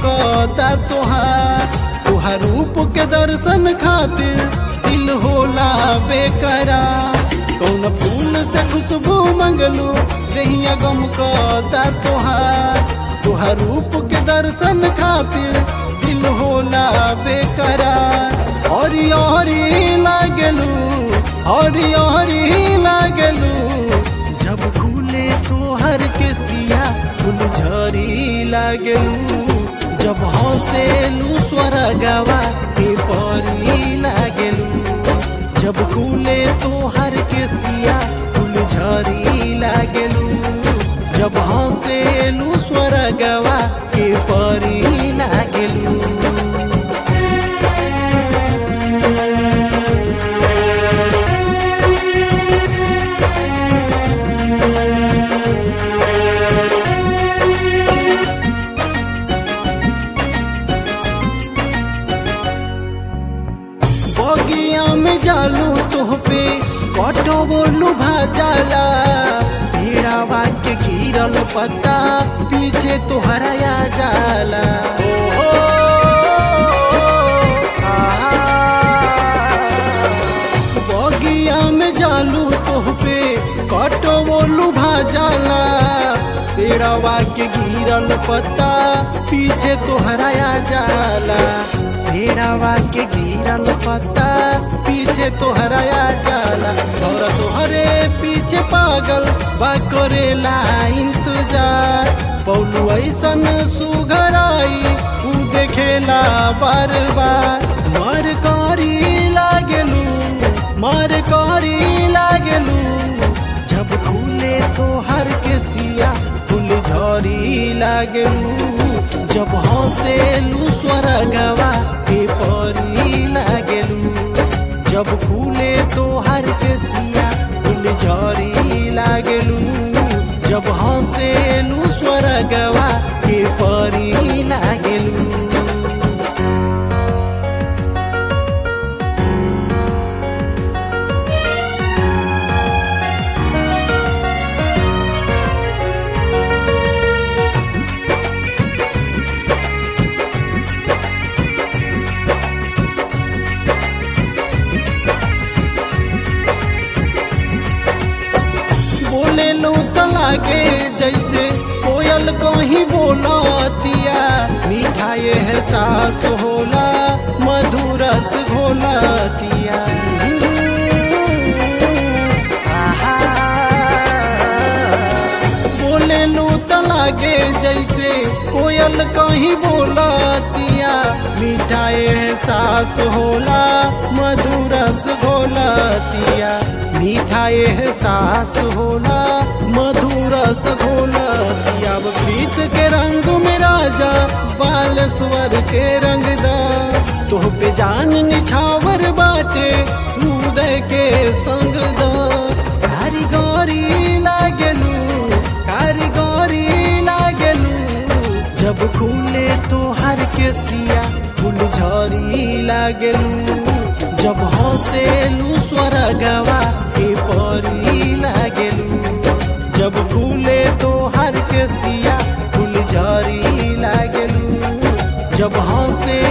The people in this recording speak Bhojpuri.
गमकता तोहार तोहार रूप के दर्शन खातिर दिल होला बेकरा कौन फूल से खुशबू मंगलू दहिया गमकता तोहार तोहार रूप के दर्शन खातिर दिल होला बेकरार हरी हरी लागलू हरी हरी लागलू जब खुले तोहर के सिया फूल झरी लागलू जब हंसेलू स्वर्गवा के परी लागलू जब खुले तोहर के सिया फूल झरी लागलू जब हंसेलू स्वर्गवा के परी लागलू बगिया में जालू तोह पे कटो बोलू भाजाला भेड़ावा के गिरल पत्ता पीछे तोहरा आ जाला ओ, आहा। बगिया में जालू तोह पे कटो बोलू भाजाला पेड़वा के गिरल पत्ता पीछे तोहरा आ जाला भेड़ावा के गिरल पत्ता पीछे तोहरा आ जाला और तोहरे पीछे पागल बा करेला इंतजार पौलू ऐसन सुघराई ऊ देखेला बार बार मर करी लागलू मर करी लागलू जब खुले तोहर के सिया फूल झरी लागलू जब हंसेलू स्वर्गवा के परी लागलू जब खुले तोहर के सिया फूल झरी लागलू जब हंसेलू स्वर्गवा के परी लागलू बोले लो लागे जैसे कोयल कहीं बोलतिया मिठाई है सास होला मधुरस घोलतिया आहा। बोले लो लागे जैसे कोयल कहीं बोलतिया मिठाई है सास होला मधुरस घोलतिया मिठाई है सास होला मधुरस घोलतिया अब प्रीत के रंग में राजा बालेश्वर के रंगदा तोह पे जान निछावर बाटे तू दे के संग दा कारीगरी लागलू कारीगरी लागलू जब खुले तोहर के सिया फूल झरी लागलू जब हंसेलू स्वर्गवा के परी लागलू जब खुले तोहर के सिया फूल झरी लागलू जब हंसे